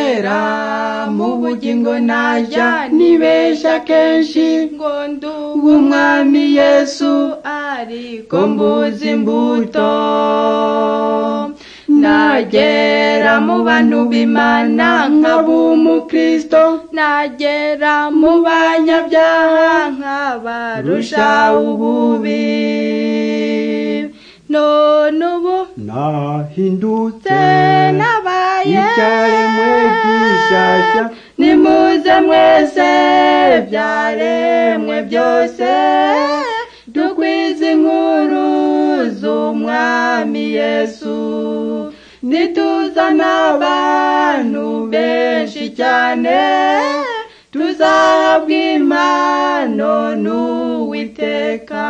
kera mu bugingo naja nibesha kenshi ngo nduwe w'umwami yesu ariko ko mbuze mbuze imbuto nagera mu bantu b'imana nkaba nk'ab'umukristo nagera mu banyabyaha nkabarusha ububi none ubu nahindutse nabaye ibyaremwe by'ishyashya nimuze mwese byaremwe byose dukwize inkuru z'umwami yesu nituzana abantu benshi cyane tuzahabwa impano n'uwiteka